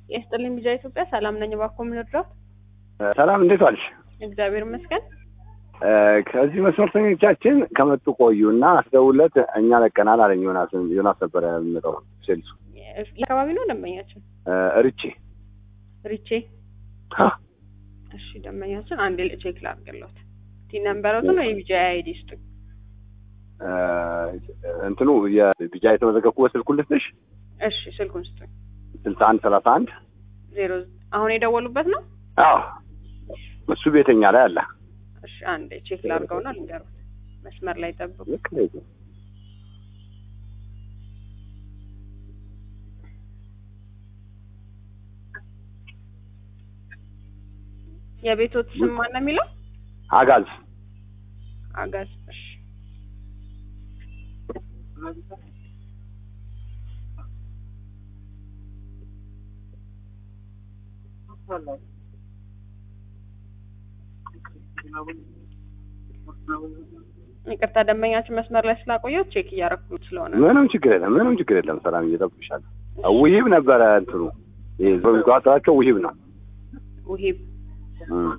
የስጥልኝ ቢጃ ኢትዮጵያ ሰላም ነኝ። እባክዎ ምን ልርዳዎት? ሰላም እንዴት ዋልሽ? እግዚአብሔር ይመስገን። ከዚህ መስመርተኞቻችን ከመጡ ቆዩ እና አስደውለት እኛ ለቀናል አለኝ። ዮናስ ዮናስ ነበረ የሚመጣው ሴልሱ ለአካባቢ ነው ደንበኛችን ርቼ ሪቼ። እሺ ደንበኛችን አንዴ ቼክ ላድርግልዎት። ቲ ነምበሮትን ወይ ቢጃ አይዲ ስጡኝ። እንትኑ የቢጃ የተመዘገብኩበት ስልኩን ልስጥሽ? እሺ ስልኩን ስጡኝ። ስልሳ አንድ ሰላሳ አንድ ዜሮ አሁን የደወሉበት ነው? አዎ እሱ ቤተኛ ላይ አለ። እሺ አንዴ ቼክ ላድርገውና ልንገሩት። መስመር ላይ ጠብቁ። ልክ ነው። የቤቶት ስም ማን ነው የሚለው? አጋዝ አጋዝ። እሺ ይቅርታ ደንበኛችን መስመር ላይ ስላቆየው ቼክ እያረኩት ስለሆነ ምንም ችግር የለም፣ ምንም ችግር የለም። ሰላም እየጠብቅሻለሁ። ውሂብ ነበረ እንትኑ ይሄ በሚቋጠራቸው ውሂብ ነው። ውሂብ እም።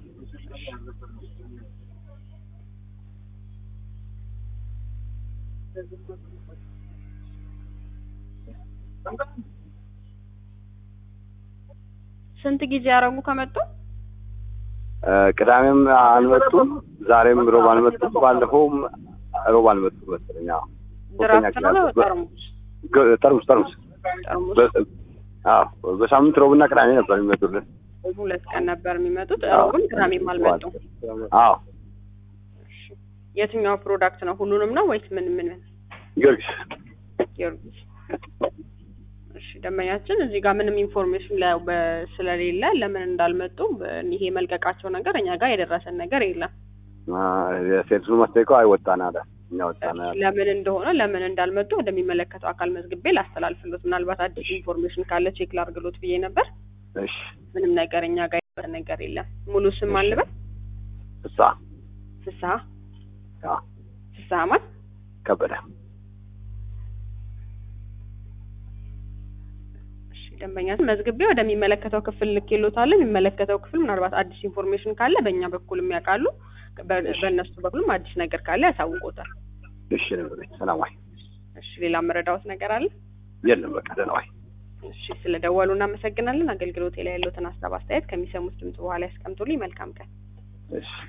ስንት ጊዜ ያረጉ ከመጡ? ቅዳሜም አልመጡም፣ ዛሬም ሮብ አልመጡም፣ ባለፈውም ሮብ አልመጡም መሰለኝ። አዎ ድራፍት ነው ጠርሙስ? ግ- ጠርሙስ ጠርሙስ ጠርሙስ በ- አዎ በሳምንት ሮብና ቅዳሜ ነበር የሚመጡልን። ሁለት ቀን ነበር የሚመጡት። ሮብም ቅዳሜም አልመጡም። አዎ እሺ። የትኛው ፕሮዳክት ነው? ሁሉንም ነው ወይስ ምን ምን? ጊዮርጊስ ጊዮርጊስ። እሺ ደንበኛችን እዚህ ጋር ምንም ኢንፎርሜሽን ለ- በ- ስለሌለ ለምን እንዳልመጡ በ- ይሄ መልቀቃቸው ነገር እኛ ጋር የደረሰን ነገር የለም። አ፣ የሴልሱ ማስጠይቀው አይወጣን አለ እኛ ወጣን አለ። ለምን እንደሆነ ለምን እንዳልመጡ ወደሚመለከተው አካል መዝግቤ ላስተላልፍሎት፣ ምናልባት አዲስ ኢንፎርሜሽን ካለ ቼክ ላርግሎት ብዬ ነበር። እሺ ምንም ነገር እኛ ጋር የደረሰን ነገር የለም። ሙሉ ስም አልበል እሷ ፍስሀ አዎ ፍስሀ ማን ከበደ እሺ ደንበኛችን መዝግቤ ወደሚመለከተው ክፍል ልኬሎታለሁ። የሚመለከተው ክፍል ምናልባት አዲስ ኢንፎርሜሽን ካለ በእኛ በኩል የሚያውቃሉ፣ በ- በእነሱ በኩልም አዲስ ነገር ካለ ያሳውቆታል። እሺ ነበረች ሰላም ዋይ እሺ ሌላ መረዳዎት ነገር አለ? የለም በቃ ደህና ዋይ እሺ ስለደወሉ እናመሰግናለን። አገልግሎቴ ላይ ያለዎትን ሀሳብ አስተያየት ከሚሰሙት ድምጽ በኋላ ያስቀምጡልኝ። መልካም ቀን። እሺ